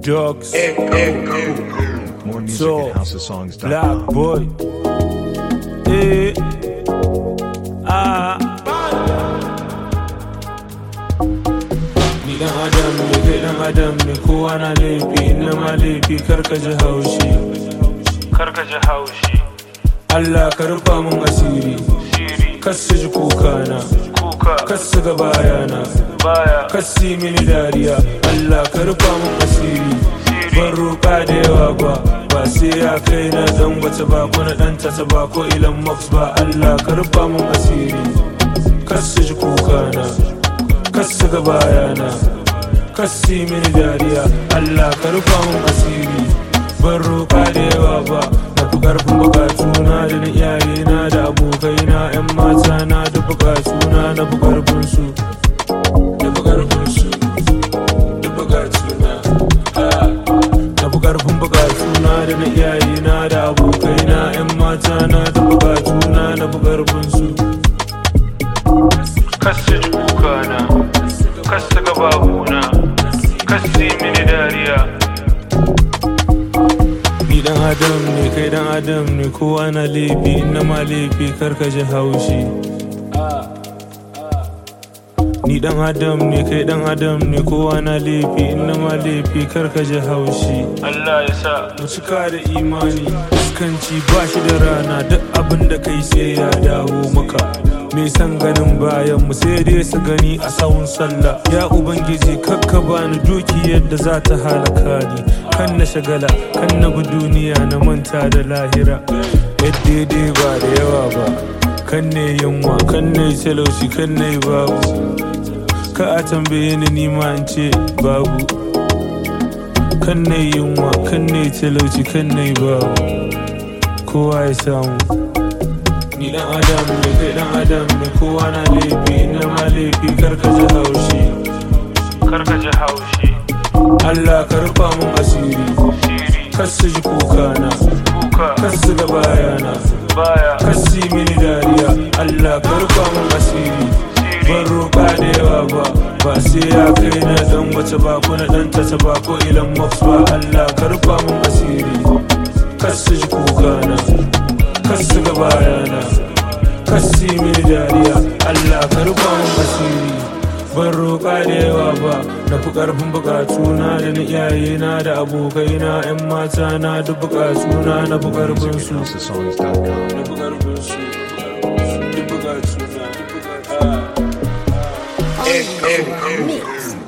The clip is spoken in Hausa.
Dogs, More music So, at housesongs.com. Black Boy. Eh, ah. Ni dan Adam ne, kai dan Adam ne, kowa na laifi, na ma laifi, karka ji haushi. Karka ji haushi. Allah ka rufa mun asiri, kasu ji kukana, kasu ga bayana, kasu yi mini dariya. Allah ka rufa mun asiri, ban roƙa da yawa ba, ba sai ya kai na dan wata ba ko na dan tasa ba ko ilan max ba. Allah ka rufa mun asiri, kasu ji kukana, kasu ga bayana, kasu yi mini dariya. Allah ka rufa mun asiri, ban roƙa da yawa ba. na fi ƙarfin bukatuna da na iyayena da abokaina 'yan mata na da bukatuna na fi ƙarfin su da fi ƙarfin su da bukatuna ah. na fi ƙarfin bukatuna da na iyayena da abokaina 'yan mata na da bukatuna na fi ƙarfin su kasu ji kukana kasu gababuna kasu yi mini dariya Ni dan adam ne kai dan adam ne kowa na laifi na ma laifi karka ji haushi Ni dan adam ne kai dan adam ne kowa na laifi na ma laifi karka ji haushi Allah ya sa mu cika da imani fuskanci ba shi da rana duk abin da kai sai ya dawo maka me san ganin bayan mu sai dai su gani a sawun sallah ya ubangiji kakka bani doki yadda za ta halaka ni kan na shagala kan na bi duniya na manta da lahira yadda dai ba da yawa ba kan ne yunwa kan ne talauci kan ne babu ka a tambaye ni nima in ce babu kan ne yunwa kan ne talauci kan ne babu kowa ya samu ni dan adam ne kai dan adam ne kowa na laifi na ma laifi karka ji haushi karka ji haushi Allah ka rufa mun asiri kasu ji kukana kasu ga bayana kasu yi mini dariya Allah ka rufa mun asiri ban roƙa da yawa ba ba sai ya kai na dan wace ba ko na dan tasa ba ko ilan max ba Allah ka rufa mun asiri kasu ji kukana kasu ga bayana kasu yi mini dariya Allah ka rufa mun asiri ban roƙa da yawa ba na fi ƙarfin buƙatuna da na iyayena da abokaina 'yan mata na duk buƙatuna na fi ƙarfin su housesongs.com. na fi ƙarfin su duk buƙatuna duk buƙatuna Mix.